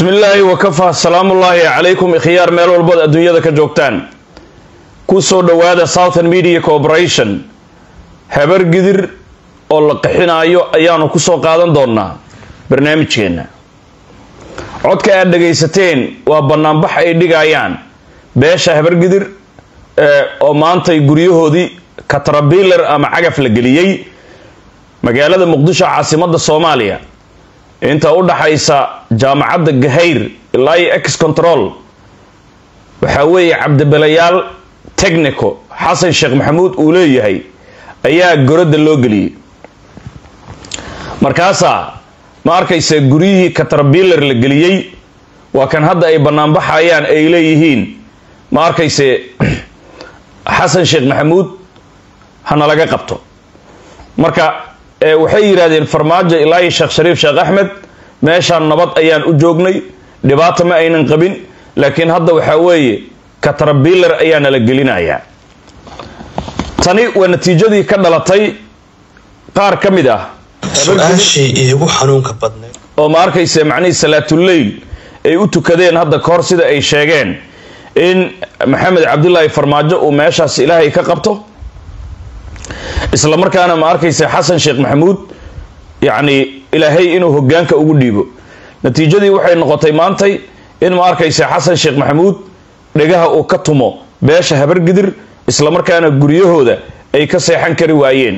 bismi illaahi wakafaa salaamullaahi calaykum ikhyaar meel walbood adduunyada ka joogtaan ku soo dhowaada southern media corporation habar gidir oo la qixinaayo ayaanu ku soo qaadan doonaa barnaamijkeenna codka aad dhagaysateen waa bannaanbax ay dhigayaan beesha habargidir oo maantay guryahoodii katrabiler ama cagaf la geliyey magaalada muqdisho caasimadda soomaaliya inta u dhaxaysa jaamacadda gahayr ilaa iyo ex control waxaa weeye cabdibelayaal technico xasan sheekh maxamuud uu leeyahay ayaa goradda loo geliyey markaasaa ma arkaysa guryihii katrabiler la geliyey waa kan hadda ay banaanbaxayaan ay leeyihiin ma arkayse xasan sheekh maxamuud hana laga qabto marka waxay yidhahdeen farmaajo ilaa iyo sheekh shariif sheekh axmed meeshaan nabad ayaan u joognay dhibaato ma aynan qabin laakiin hadda waxaa weeye katrabiler ayaa nala gelinayaa tani waa natiijadii ka dhalatay qaar ka mid ah su-aashii iigu xanuunka badnayd oo ma arkayse macnihii salaatuleyl ay u tukadeen hadda kahor sida ay sheegeen in maxamed cabdilaahi farmaajo uu meeshaas ilaahay ka qabto isla markaana ma arkayse xasan sheekh maxamuud yacni ilaahay inuu hogaanka ugu dhiibo natiijadii waxay noqotay maantay in ma arkayse xasan sheekh maxamuud dhegaha uu ka tumo beesha habargidir isla markaana guryahooda ay ka seexan kari waayeen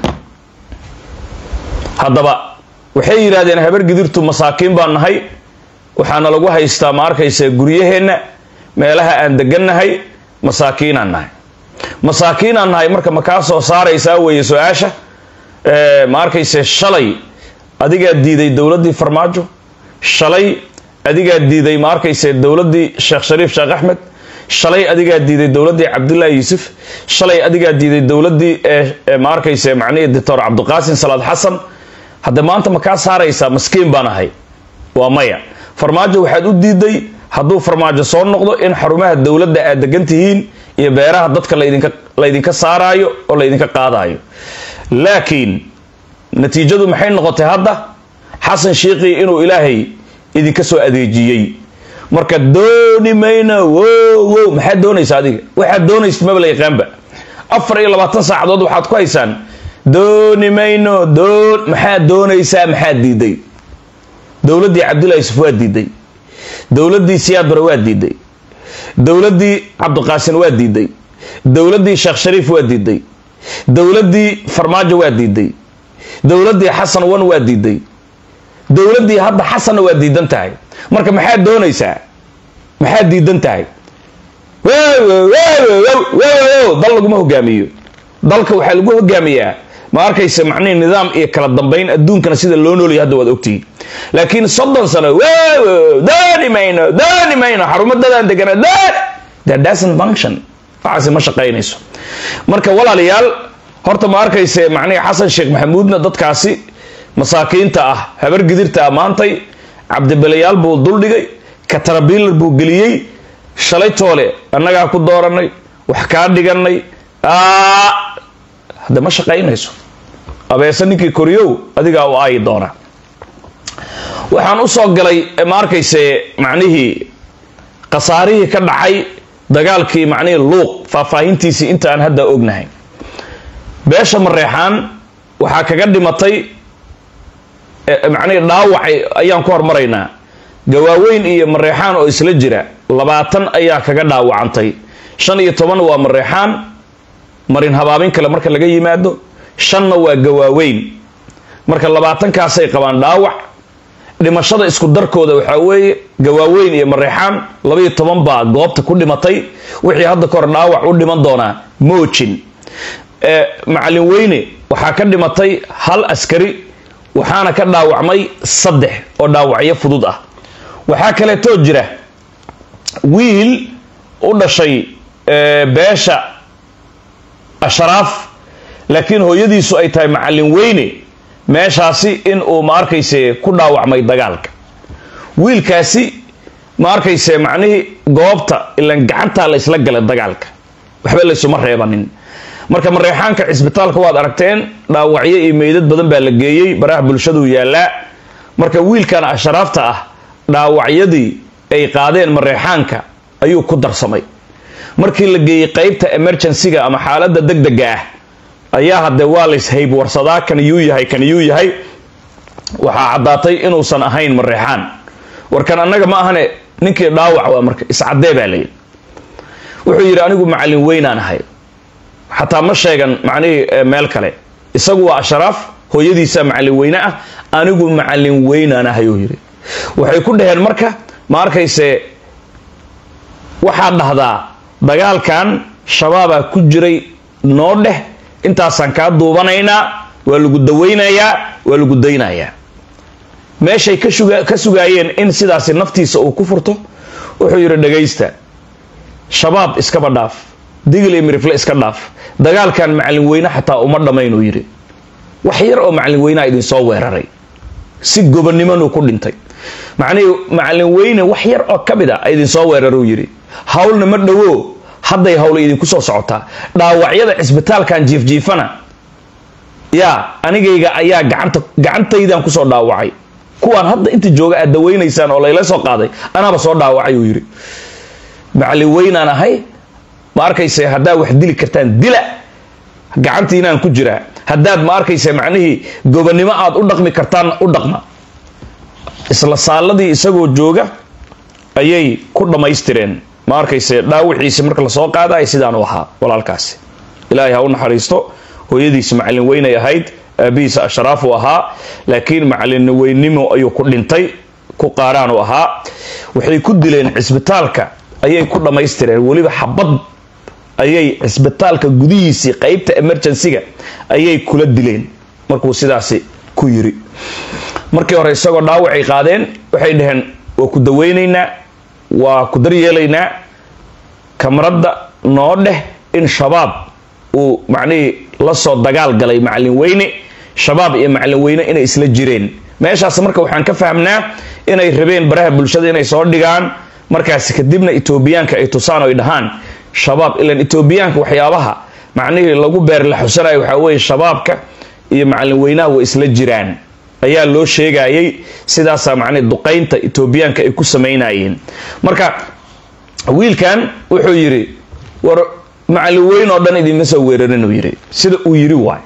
haddaba waxay yidhahdeen habargidirtu masaakiin baan nahay waxaana lagu haystaa ma arkayse guryaheenna meelaha aan degannahay masaakiinaan nahay masaakiinaan nahay marka ma kaa soo saaraysaa weeye su-aasha ma arkayse shalay adigaa diiday dowladdii farmaajo shalay adigaa diiday ma arkayse dowladdii sheekh shariif sheekh axmed shalay adigaa diiday dowladdii cabdullaahi yuusuf shalay adigaa diiday dowladdii ma arkayse macnihii doctor cabdiqaasim salaad xasan hadda maanta ma kaa saaraysaa maskiin baan ahay waa maya farmaajo waxaad u diiday hadduu farmaajo soo noqdo in xarumaha dowladda aad degan tihiin iyo beeraha dadka laydinka laydinka saaraayo oo laydinka qaadaayo laakiin natiijadu maxay noqotay hadda xasan shiiqii inuu ilaahay idinka soo adeejiyey marka dooni mayno wow wow maxaad doonaysa adiga waxaad doonaysa maba la yaqaanba afar iyo labaatan saacadood waxaad ku haysaan dooni mayno doon maxaad doonaysaa maxaad diiday dowladdii cabdullahi yusuf waa diiday dowladdii siyaad bare waa diiday dowladdii cabdiqaasin waa diiday dowladdii sheekh shariif waa diiday dowladdii farmaajo waa diiday dowladdii xasan wan waa diiday dowladdii hadda xasanna waa diidan tahay marka maxaad doonaysaa maxaad diidan tahay dal laguma hogaamiyo dalka waxaa lagu hogaamiyaa ma arkaysa macnihi nidaam iyo kala dambayn adduunkana sida loo noolaya hadda waad ogtihi laakiin soddon sano dooni mayno dooni mayno xarumadadaan degana that doesn't function waxaasi ma shaqaynayso marka walaalayaal horta ma arkayse macnihi xasan sheekh maxamuudna dadkaasi masaakiinta ah habargidirta ah maantay cabdibelayaal buu duldhigay katrabiler buu geliyey shalay toole annagaa ku dooranay wax kaa dhiganay hadda ma shaqaynayso abeese ninkii koriyow adigaa u aayi doona waxaan u soo galay ma arkayse macnihii khasaarihii ka dhacay dagaalkii macnihii luuq faahfaahintiisii inta aan hadda ognahay beesha mareexaan waxaa kaga dhimatay macnihii dhaawacay ayaan ku hormaraynaa gawaaweyn iyo mareexaan oo isla jira labaatan ayaa kaga dhaawacantay shan iyo toban waa mareexaan marin habaabin kale marka laga yimaado shanna waa gawaaweyn marka labaatankaasay qabaan dhaawac dhimashada isku darkooda waxaa weeye gawaaweyn iyo mareexaan labaiyo toban baa goobta ku dhimatay wixii hadda kahor dhaawac u dhiman doonaa moojin macalin weyne waxaa ka dhimatay hal askari waxaana ka dhaawacmay saddex oo dhaawacyo fudud ah waxaa kaleetoo jira wiil u dhashay beesha ashraaf laakiin hooyadiisu ay tahay macalin weyne meeshaasi in uu ma arkayse ku dhaawacmay dagaalka wiilkaasi ma arkayse macnihii goobta ilan gacantaa la ysla galay dagaalka waxba laysuma reebanin marka mareexaanka cisbitaalka waad aragteen dhaawacyo iyo meydad badan baa la geeyey baraha bulshaduu yaallaa marka wiilkan ashraafta ah dhaawacyadii ay qaadeen mareexaanka ayuu ku darsamay markii la geeyey qeybta emergencyga ama xaaladda degdega ah ayaa haddee waa lays haybwarsadaa kan yuu yahay kan yuu yahay waxaa caddaatay inuusan ahayn mareexaan warkan annaga ma ahane ninkii dhaawac waa marka iscaddee baa layidhi wuxuu yidhi anigu macallin weynaan ahay xataa ma sheegan macnihii meel kale isagu waa ashraaf hooyadiisa macallin weyne ah anigu macallin weynaan ahay uu yidhi waxay ku dhaheen marka ma arkayse waxaad dhahdaa dagaalkan shabaabaa ku jiray noo dheh intaasaan kaa duubanaynaa waa lagu dawaynayaa waa lagu daynayaa meeshay ka sugaayeen in sidaasi naftiisa uu ku furto wuxuu yidhi dhagaysta shabaab iskaba dhaaf digil iyo mirifle iska dhaaf dagaalkan macallin weyne xataa uma dhammayn uu yidhi wax yar oo macallin weyneha idinsoo weeraray si gobonimanuu ku dhintay macnihii macallin weyne wax yar oo ka mid a idinsoo weeraruu yidhi hawlna ma dhowo hadday hawla idinku soo socotaa dhaawacyada cisbitaalkan jiifjiifana yaa anigayga ayaa gacanta gacantaydaan kusoo dhaawacay kuwaan hadda inta jooga aad dawaynaysaan oo layla soo qaaday anaaba soo dhaawacay uu yidhi macallin weynaan ahay ma arkayse haddaad wax dili kartaan dila gacantiinaan ku jiraa haddaad ma arkayse macnihii gobonnimo aad u dhaqmi kartaan u dhaqma isla saaladii isagoo jooga ayay ku dhammaystireen ma arkayse dhaawiciisi marka lasoo qaadaay sidaanu ahaa walaalkaasi ilaahay ha u naxariisto hooyadiisi macallin weynay ahayd aabihiisa ashraafuu ahaa laakiin macallin weynimo ayuu ku dhintay ku qaaraanu ahaa waxay ku dileen cisbitaalka ayay ku dhammaystireen weliba xabad ayay cisbitaalka gudihiisii qeybta emergencyga ayay kula dileen markuu sidaasi ku yiri markii hore isagoo dhaawacay qaadeen waxay dhaheen waa ku daweynaynaa waa ku daryeelaynaa kamaradda noo dheh in shabaab uu macnihii la soo dagaal galay macallin weyne shabaab iyo macallin weyne inay isla jireen meeshaas marka waxaan ka fahmnaa inay rabeen baraha bulshada inay soo dhigaan markaasi kadibna etoobiyaanka ay tusaan oo ay dhahaan shabaab ilan etoobiyaanka waxyaabaha macnihii lagu beer la xusanayo waxaa weeye shabaabka iyo macallin weynaha way isla jiraan ayaa loo sheegayay sidaasaa macnihi duqaynta etoobiyaanka ay ku samaynayeen marka wiilkan wuxuu yidhi war macallin weyn oo dhan idinma soo weerarin uu yidhi sida uu yidhi waay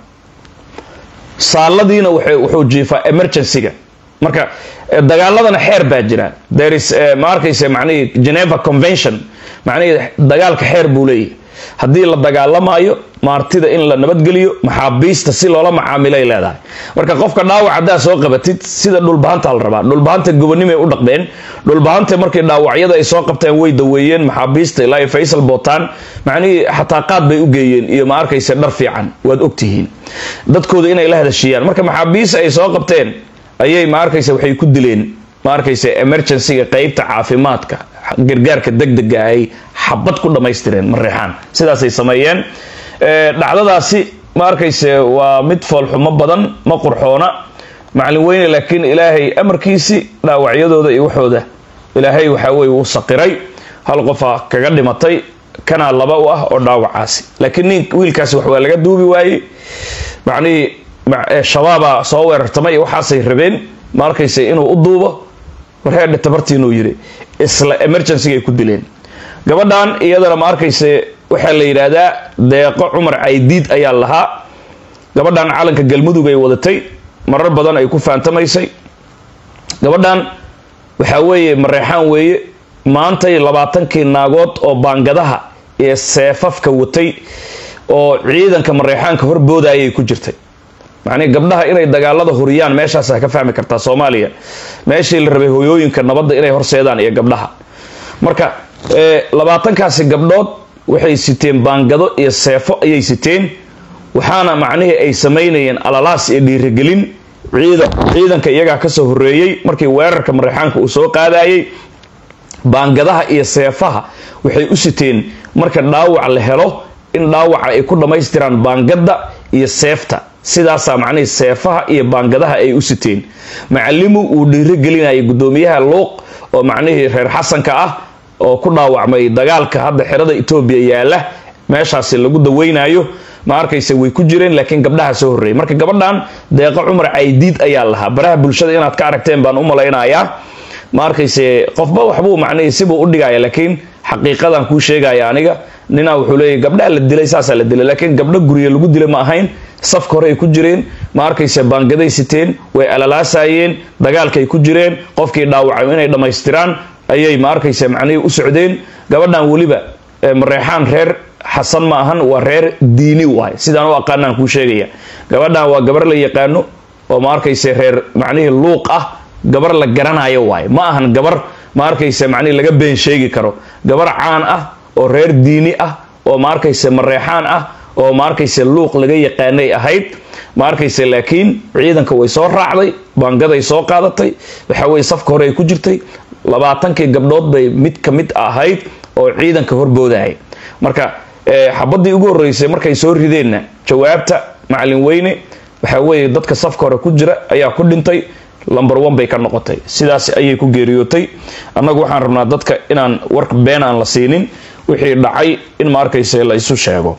saaladiina wuxuu jiifaa emergencyga marka dagaaladana xeer baa jira thereis ma arkayse macnihii geneva convention macnihii dagaalka xeer buu leeyahy haddii la dagaalamaayo maartida in la nabadgeliyo maxaabiista si loola macaamilay leedahay marka qofka dhaawac haddaa soo qabatid sida dhulbahanta la rabaa dhulbahanta gobonimay u dhaqmeen dhulbahanta markii dhaawacyada ay soo qabteen way daweeyeen maxaabiista ilaa faysal bootaan macnihii xataa qaad bay u geeyeen iyo ma arkayse dhar fiican waad ogtihiin dadkooda inay la hadashiyaan marka maxaabiista ay soo qabteen ayay ma arkayse waxay ku dileen ma arkayse emergencyga qeybta caafimaadka gargaarka degdega ay xabad ku dhammaystireen mareexaan sidaasay sameeyeen dhacdadaasi ma arkayse waa mid foolxumo badan ma qurxoona macallin weyne laakiin ilaahay amarkiisi dhaawacyadooda iyo waxooda ilaahay waxaa weye uu saqiray hal qofa kaga dhimatay kanaa laba u ah oo dhaawacaasi laakiin nin wiilkaasi wax waa laga duubi waayey macnihii shabaabaa soo weerartamay iyo waxaasay rabeen ma arkayse inuu u duubo warheedhe tabartiinuu yidhi isla emergencygay ku dileen gabadhan iyadana ma arkayse waxaa la yidhaahdaa deeqo cumar caydiid ayaa lahaa gabadhan calanka galmudug ay wadatay marar badan ay ku faantamaysay gabadhan waxaa weeye mareexaan weeye maantay labaatankii naagood oo baangadaha ee seefafka watay oo ciidanka mareexaanka horbooda ayay ku jirtay macnii gabdhaha inay dagaalada huriyaan meeshaasa ka fahmi kartaa soomaaliya meeshii la rabay hoyooyinka nabadda inay horseedaan iyo gabdhaha marka labaatankaasi gabdhood waxay siteen baangado iyo seefo ayay siteen waxaana macnihii ay samaynayeen alalaas iyo dhiirigelin ciidan ciidanka iyagaa kasoo horeeyey markii weerarka mareexaanka uu soo qaadayay baangadaha iyo seefaha waxay u siteen marka dhaawac la helo in dhaawaca ay ku dhammaystiraan baangada iyo seefta sidaasaa macnihii seefaha iyo baangadaha ay u siteen macalimu uu dhiirigelinayay guddoomiyaha luuq oo macnihii reer xasanka ah oo ku dhaawacmay dagaalka hadda xerada etoobiya yaala meeshaasi lagu daweynayo ma arkayse way ku jireen laakiin gabdhaha soo horreeyay marka gabadhan deeqo cumar caydiid ayaa lahaa baraha bulshada inaad ka aragteen baan u malaynayaa ma arkayse qofba waxbuu macnihii sibuu u dhigaya laakiin xaqiiqadan kuu sheegaya aniga ninaa wuxuu leeyahy gabdhaa la dilay saasaa la dilay laakiin gabdho gurya lagu dilay ma ahayn safka hore ay ku jireen ma arkayse baangaday siteen way alalaasayeen dagaalkay ku jireen qofkii dhaawacay inay dhammaystiraan ayay ma arkayse macnihii u socdeen gabadhan weliba mareexaan reer xasan ma ahan waa reer diini waay sidaan u aqaanaan kuu sheegaya gabadhan waa gabar la yaqaano oo ma arkayse reer macnihii luuq ah gabar la garanayo waay ma ahan gabar ma arkayse macnihii laga been sheegi karo gabar caan ah oo reer diini ah oo ma arkayse mareexaan ah oo ma arkayse luuq laga yaqaanay ahayd ma arkayse laakiin ciidanka way soo raacday baangaday soo qaadatay waxa weye safka hore ay ku jirtay labaatankii gabdhood bay mid ka mid ahayd oo ciidanka horboodayay marka xabadii ugu horeysay markay soo rideenna jawaabta macalin weyne waxa weeye dadka safka hore ku jira ayaa ku dhintay lumber one bay ka noqotay sidaas ayay ku geeriyootay annagu waxaan rabnaa dadka inaan wark been aan la siinin wixii dhacay in ma arkayse la isu sheego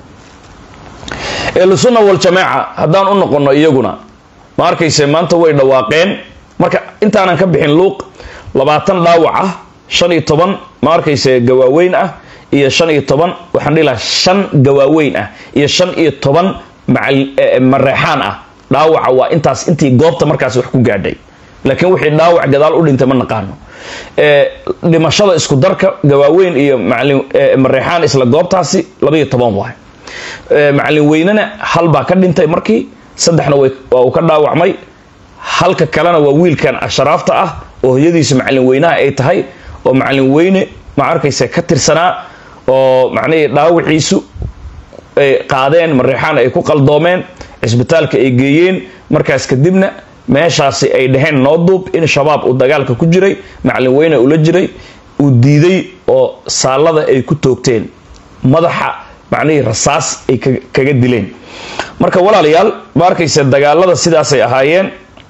ehlusunna waljamaaca haddaan u noqono iyaguna ma arkayse maanta way dhawaaqeen marka intaanan ka bixin luuq labaatan dhaawac ah shan iyo toban ma arkayse gawaaweyn ah iyo shan iyo toban waxaan dhihi lahaa shan gawaaweyn ah iyo shan iyo toban mareexaan ah dhaawaca waa intaas intii goobta markaas wax ku gaadhay laakiin wixii dhaawac gadaal u dhintay ma naqaano dhimashada isku darka gawaaweyn iyo macalin mareexaan isla goobtaasi labaiyo toban waay macalin weynena hal baa ka dhintay markii saddexna waa uu ka dhaawacmay halka kalena waa wiilkan asharaafta ah oo hoyadiisu macalin weynaha ay tahay oo macalin weyne ma arkaysa ka tirsanaa oo macnihii dhaawaciisu ay qaadeen mareexaan ay ku qaldoomeen cisbitaalka ay geeyeen markaas kadibna meeshaasi ay dhaheen noo duub in shabaab uu dagaalka ku jiray macalin weyne ula jiray uu diiday oo saalada ay ku toogteen madaxa macnihii rasaas ay kaga dileen marka walaalayaal ma arkayse dagaalada sidaasay ahaayeen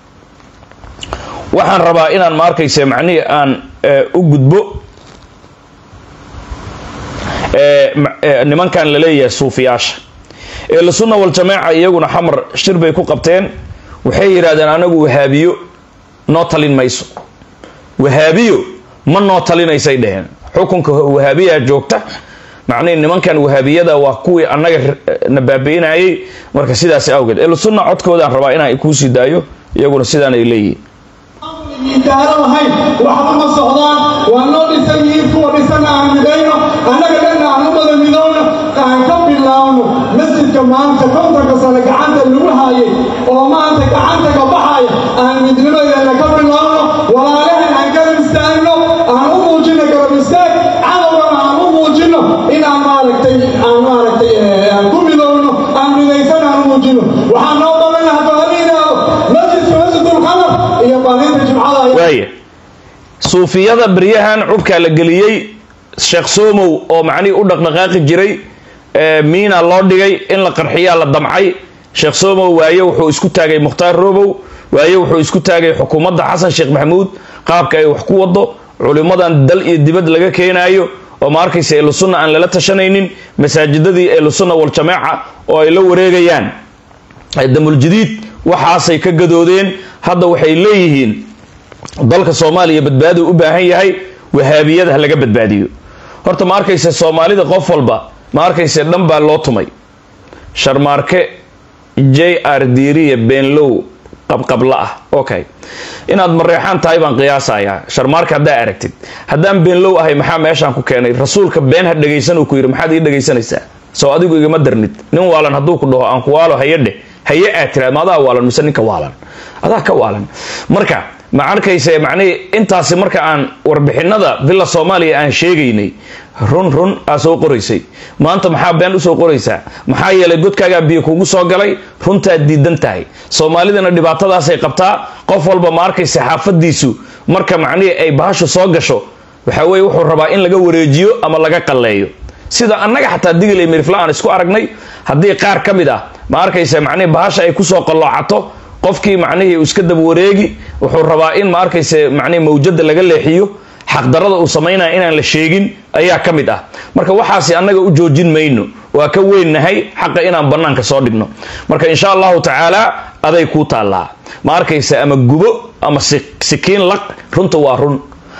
waxaan rabaa inaan ma arkayse macnihii aan u gudbo nimankan la leeyahay suufiyaasha ehlusunna waljamaaca iyaguna xamar shir bay ku qabteen waxay yidhahdeen anagu wahaabiyo noo talin mayso wahaabiyo ma noo talinaysay dheheen xukunka wahaabiyaa joogta macnihi nimankan wahaabiyada waa kuwii annaga na baabi'inayay marka sidaas awgeed ehlusunna codkoodaan rabaa inaan kuusii daayo iyaguna sidaan ay leeyihiin intaana lahayn waxba ma socdaan waa noo dhisan yihiin kuwa dhisan aan midayno annaga dhanna aan u wada midowno aan ka bilaawno masjidka maanta kontanka sane gacanta lagu haayay oo maanta gacanta ka baxaya aan midnimadeena ka bilaawno walaalahan aan garab istaagno aan u muujino garab istaag cadowgana aan u muujino in aan maaragtay aan maaragtay aan ku midowno aan midaysan aan u muujino waxaa noo balana haddooamiinaado masjidka masjidulqamar iyo baaninta jimcada ayaa waaya suufiyada beryahan cubkaa la geliyey sheekh somow oo macnihii u dhaqdhaqaaqi jiray miina loo dhigay in la qarxiyaa la damcay sheekh somow waaye wuxuu isku taagay mukhtaar robow waaye wuxuu isku taagay xukuumadda xasan sheekh maxamuud qaabka ay wax ku wado culimmadan dal iyo dibad laga keenaayo oo ma arkaysa ehlusunna aan lala tashanaynin masaajidadii ehlusunna waljamaaca oo ay la wareegayaan damuljadiid waxaasay ka gadoodeen hadda waxay leeyihiin dalka soomaaliya badbaadu u baahan yahay wahaabiyada ha laga badbaadiyo horta ma arkayse soomaalida qof walba ma arkayse dhan baa loo tumay sharmaarke j r diiriya beenlow qabqabla ah okay inaad mareexaan tahay baan qiyaasayaa sharmaarka haddaa aragtid haddaan beenlow ahay maxaa meeshaan ku keenay rasuulka been ha dhegaysan uu ku yidhi maxaad ii dhegaysanaysaa soo adigu igama darnid nin waalan hadduu ku dhaho aan ku waalo hayadheh haye aad tiraad ma adaa waalan mise ninka waalan adaa ka waalan marka ma arkayse macnihii intaasi marka aan warbixinada villa soomaaliya aan sheegaynay run run aa soo qoraysay maanta maxaa been usoo qoraysaa maxaa yeelay godkaagaa biyo kugu soo galay runtaad diidan tahay soomaalidana dhibaatadaasay qabtaa qof walba ma arkayse xaafadiisu marka macnihii ay bahashu soo gasho waxa weye wuxuu rabaa in laga wareejiyo ama laga qalleeyo sida annaga xataa digil iyo mirifla aan isku aragnay haddii qaar ka mid ah ma arkayse macnihii bahasha ay kusoo qalloocato qofkii macnihii uu iska daba wareegi wuxuu rabaa in ma arkayse macnihii mawjada laga leexiyo xaqdarada uu samaynaya inaan la sheegin ayaa ka mid ah marka waxaasi annaga u joojin mayno waa ka weynnahay xaqa inaan bannaanka soo dhigno marka insha allahu tacaala aday kuu taallaa ma arkayse ama gubo ama sikiin laq runta waa run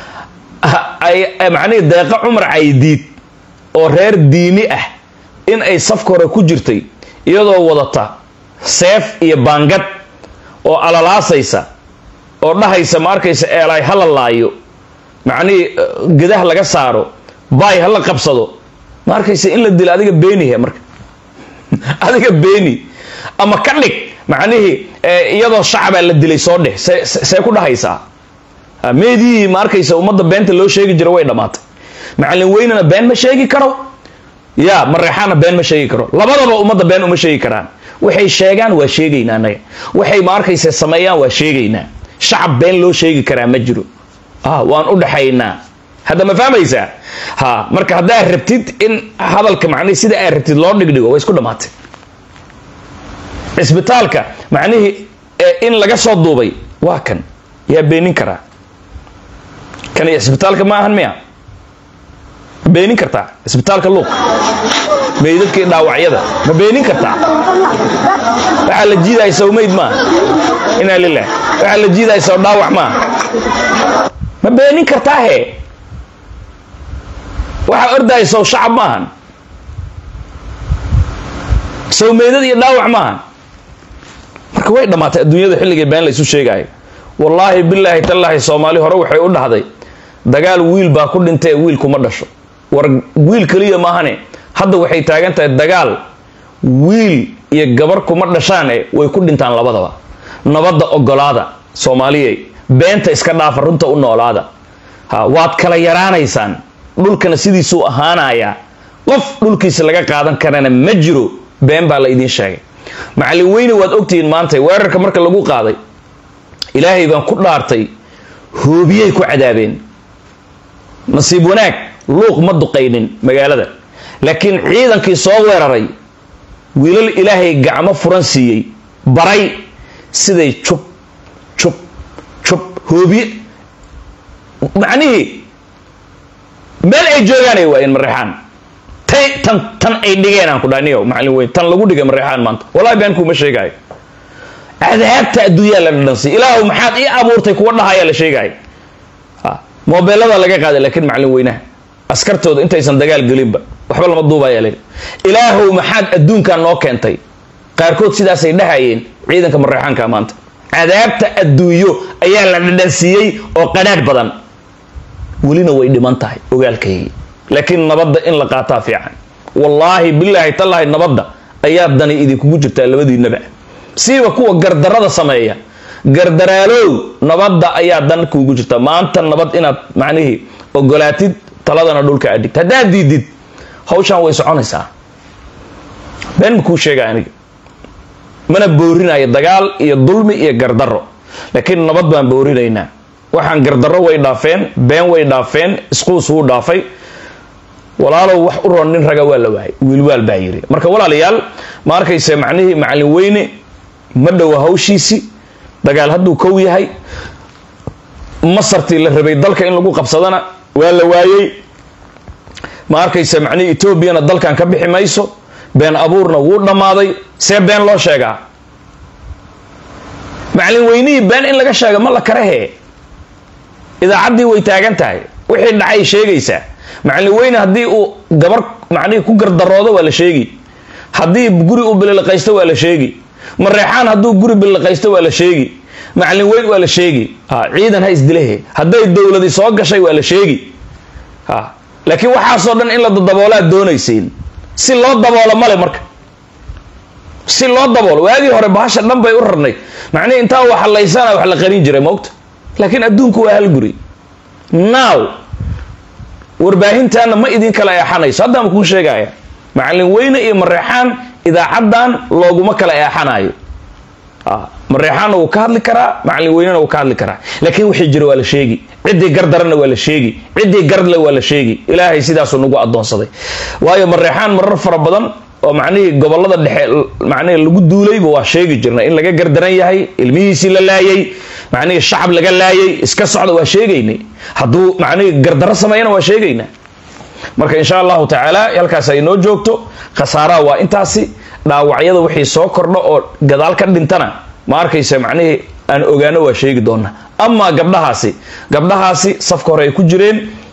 macnihii deeqa cumar caydiid oo reer diini ah in ay safka hore ku jirtay iyadoo wadata seef iyo baangad oo alalaasaysa oo dhahaysa ma arkaysa eelaay hala laayo macnihii gedaha laga saaro baay hala qabsado ma arkaysa in la dilo adiga beenihe marka adiga beeni ama ka dhig macnihii iyadoo shacabaa la dilay soo dheh see ku dhahaysaa meedii ma arkaysa ummadda beenta loo sheegi jiro way dhammaatay macallin weynena been ma sheegi karo ya mareexaana been ma sheegi karo labadaba ummadda been uma sheegi karaan waxay sheegaan waa sheegaynaa anaga waxay ma arkaysa sameeyaan waa sheegaynaa shacab been loo sheegi karaa ma jiro waan u dhaxaynaa hadda ma fahmaysaa ha marka haddaad rabtid in hadalka macnihi sida aad rabtid loo dhigdhigo way isku dhammaatay cisbitaalka macnihii in laga soo duubay waa kan yaa beenin karaa kani cisbitaalka ma ahan miya ma beenin kartaa cisbitaalka luuq meydadkii dhaawacyada ma beenin kartaa waxaa la jiidaya sow meyd maaha inaa lilah waxaa la jiidaya sow dhaawac maaha ma beenin kartaa he waxaa ordaya sow shacab maahan sow meydad iyo dhaawac maahan marka way dhammaatay adduunyada xilligii been laysu sheegaayo wallaahi bilaahi tallaahi soomaali hore waxay u dhahday dagaal wiil baa ku dhintay wiil kuma dhasho war wiil keliya maahane hadda waxay taagan tahay dagaal wiil iyo gabar kuma dhashaane way ku dhintaan labadaba nabadda ogolaada soomaaliyey beenta iska dhaafa runta u noolaada ha waad kala yaraanaysaan dhulkana sidiisuu ahaanayaa qof dhulkiisa laga qaadan karana ma jiro been baa la idiin sheegay macallin weyne waad ogtihiin maanta weerarka marka lagu qaaday ilaahay baan ku dhaartay hoobiyay ku cadaabeen nasiib wanaag luuq ma duqaynin magaalada laakiin ciidankii soo weeraray wiilal ilaahay gacmo furan siiyey baray siday jub jub jub hoobiye macnihii meel ay joogaanay waayeen mareexaan tay tan tan ay dhigeen aan ku dhaniyo macallin weyn tan lagu dhigay mareexaan maanta wallahi been kuuma sheegaayo cadaabta adduunyaa la dhadhansiy ilaahu maxaad ii abuurtay kuwa dhahayaa la sheegaayo mobeelada laga qaaday laakiin macallin weynaha askartooda intaysan dagaal gelinba waxba lama duubaya layidhi ilaahow maxaad adduunkan noo keentay qaarkood sidaasay dhahayeen ciidanka mareexaanka maanta cadaabta adduunyo ayaa la dhadhansiiyey oo qadhaadh badan welina way dhiman tahay ogaalkaygii laakiin nabadda in la qaataa fiican wallaahi bilaahi tallaahi nabadda ayaa dani idinkugu jirtaa labadiinaba siiba kuwa gardarada sameeya gardaraalow nabadda ayaa dan kuugu jirta maanta nabad inaad macnihii ogolaatid taladana dhulka adhigd haddaad diidid hawshaan way soconaysaa been ma kuu sheega aniga mana boorinayo dagaal iyo dulmi iyo gardaro laakiin nabad baan boorinaynaa waxaan gardarro way dhaafeen been way dhaafeen isquus wuu dhaafay walaalow wax u roon nin raga waa la waayay wiilwaal baa yiri marka walaalayaal ma arkayse macnihii macallin weyne ma dhowa hawshiisii dagaal hadduu kow yahay masartii la rabay dalka in lagu qabsadana waa la waayey ma arkayse macnihii etoobiyana dalkan ka bixi mayso been abuurna wuu dhammaaday see been loo sheegaa macallin weynihii been in laga sheega ma la karahee idaacaddii way taagan tahay wixii dhacay sheegaysaa macallin weyne haddii uu gabar macnihii ku gardaroodo waa la sheegi haddii guri uu bililiqaysto waa la sheegi mareexaan hadduu guri bililiqaysto waa la sheegi macallin weyn waa la sheegi ciidan ha isdilehe hadday dowladi soo gashay waa la sheegi laakiin waxaasoo dhan in la daboolaad doonaysiin si loo daboolo male marka si loo daboolo waagii hore bahasha dhan bay u rarnay macnihi intaa wax laysana wax la qarin jiray moogta laakiin adduunku waa hal guri now warbaahintaana ma idin kala eexanayso haddaan kuu sheegaya macallin weyne iyo mareexaan idaacaddan looguma kala eexanayo mareexaanna wuu ka hadli karaa macallin weynena wuu ka hadli karaa laakiin wixii jira waa la sheegi ciddii gardarana waa la sheegi ciddii gardle waa la sheegi ilaahay sidaasuu nagu addoonsaday waayo mareexaan marar fara badan oo macnihii gobolada dhexe macnihii lagu duulayba waa sheegi jirnay in laga gardaran yahay ilmihiisii la laayay macnihii shacab laga laayay iska socda waa sheegaynay hadduu macnihii gardarro sameeyana waa sheegaynaa marka insha allahu tacaala halkaas ay noo joogto khasaaraha waa intaasi dhaawacyada wixii soo kordho oo gadaal ka dhintana ma arkaysa macnihii aan ogaano waa sheegi doona amaa gabdhahaasi gabdhahaasi safka hore ay ku jireen